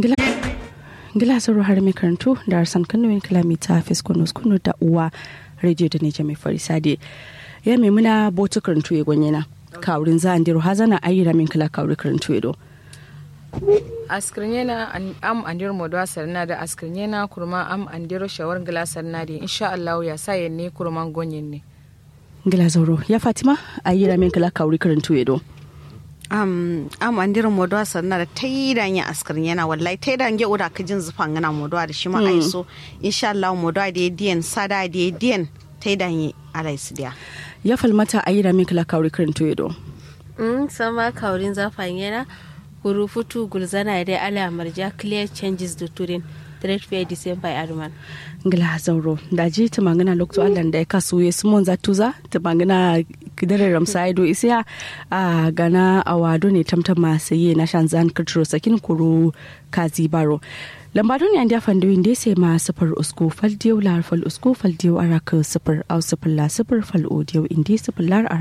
Gila sauro har mai karantu da arsan kanuwin kilomita fiskunus kunu da uwa rediyo da neja mai farisade. Ya mai muna botu karantu ya gwanye na. Kawurin za an diro hazana ayyira min kila kawuri karantu ya do. askirnyena am andir modwa sarna da askirnyena kurma am andiro shawar gila sarna da insha Allah ya sa ne kurman gonyen ne Gila zauro ya Fatima ayyira min kila kawuri karantu ya do. am am andirin modwa sanna da taidan ya askarin yana wallahi taidan ge ura kajin zufan gana modwa da shi ma ai so insha Allah modwa da diyan sada da diyan taidan ya alai su dia Ya falmata ayyira min kila kawuri karantu ya do. Mm, sama kaurin zafan yana kuru futu gulzana da ala marja clear changes da turin trade fair december arman Gila zauro da ji ta mangana lokto Allah da ya kasu ya sumon za tuza ta mangana kidare ramsa ido isiya a gana awado ne tamtama saye na shan zan kirtiro sakin kuro kazi baro lambado ne an da fando inda sai ma sifar usko fal diyau lar fal usko fal diyau araka sifar au sifar la sifar fal o diyau indi sifar lar